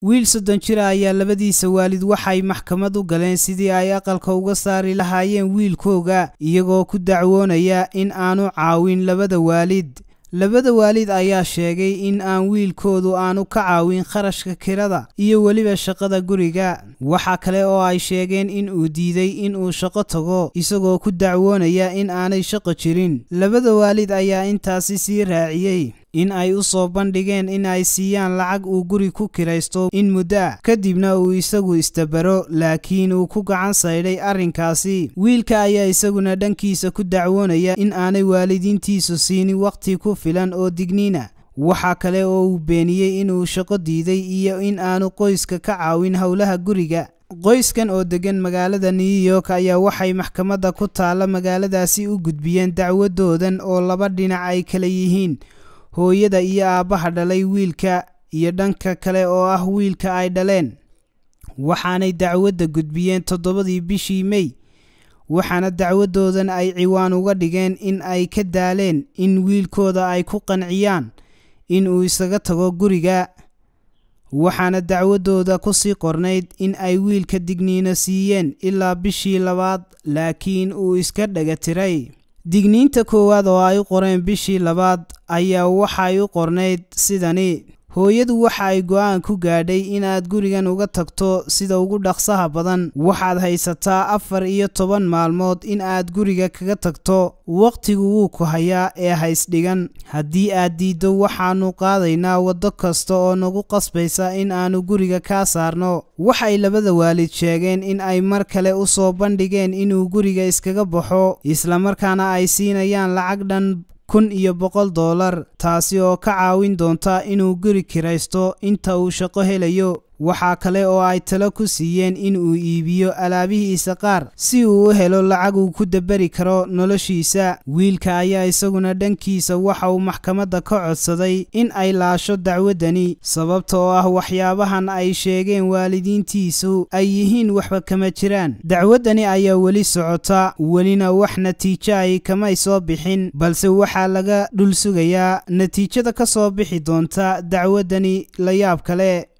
wiil soddon jira ayaa labadiisa waalid waxay maxkamad u galeen sidii ay aqalka uga saari lahaayeen wiilkooga iyagoo ku dacwoonaya in aanu caawin labada waalid labada waalid ayaa sheegay in aan wiilkoodu aanu ka caawin kharashka kirada iyo weliba shaqada guriga waxa kale oo ay sheegeen in uu diiday in uu shaqo tago isagoo ku dacwoonaya in aanay shaqo jirin labada waalid ayaa intaasi sii raaciyey in ay u soo bandhigeen in ay siiyaan lacag uu guri ku kiraysto in muddo ah kadibna uu isagu istabaro laakiin uu ku gacan saydhay arrinkaasi wiilka ayaa isaguna dhankiisa ku dacwoonaya in aanay waalidiintiisu siinin wakhti ku filan oo digniina waxa kale oo uu beeniyey inuu shaqo diiday iyo in aanu qoyska ka caawin howlaha guriga qoyskan oo degan magaalada new york ayaa waxay maxkamadda ku taalla magaaladaasi u gudbiyeen dacwadoodan oo laba dhinac ay kala yihiin hooyada iyo aabbaha dhalay wiilka iyo dhanka kale oo ah wiilka ay dhaleen waxaanay dacwadda gudbiyeen toddobadii bishii mey waxaana dacwadoodan ay ciwaan uga dhigeen in ay ka daaleen in wiilkooda ay ku qanciyaan in uu isaga tago guriga waxaana dacwadooda ku sii qornayd in ay wiilka digniino siiyeen ilaa bishii labaad laakiin uu iska dhaga tiray digniinta koowaad oo ay u qoreen bishii labaad ayaa waxay u qornayd sidani hooyadu waxa ay go'aan ku gaadhay inaad gurigan uga tagto sida ugu dhaqsaha badan waxaad haysataa afar iyo toban maalmood in aad guriga kaga tagto wakhtigu wuu ku hayaa ee haysdhigan haddii aad diiddo waxaannu qaadaynaa waddo kasta oo nagu qasbaysa in aannu guriga kaa saarno waxay labada waalid sheegeen in ay mar kale u soo bandhigeen inuu guriga iskaga baxo islamarkaana ay siinayaan lacag dhan kun iyo boqol dollar taasi oo ka caawin doonta inuu guri kiraysto inta uu shaqo helayo waxaa kale oo ay talo ku siiyeen in uu iibiyo alaabihiisa qaar si uu u helo lacag uu ku dabari karo noloshiisa wiilka ayaa isaguna dhankiisa waxa uu maxkamadda ka codsaday in ay laasho dacwaddani sababta oo ah waxyaabahan ay sheegeen waalidiintiisu ay yihiin waxba kama jiraan dacwaddani ayaa weli socota welina wax natiijo ay kamay soo bixin balse waxaa laga dhul sugayaa natiijada ka soo bixi doonta dacwaddani la yaab kale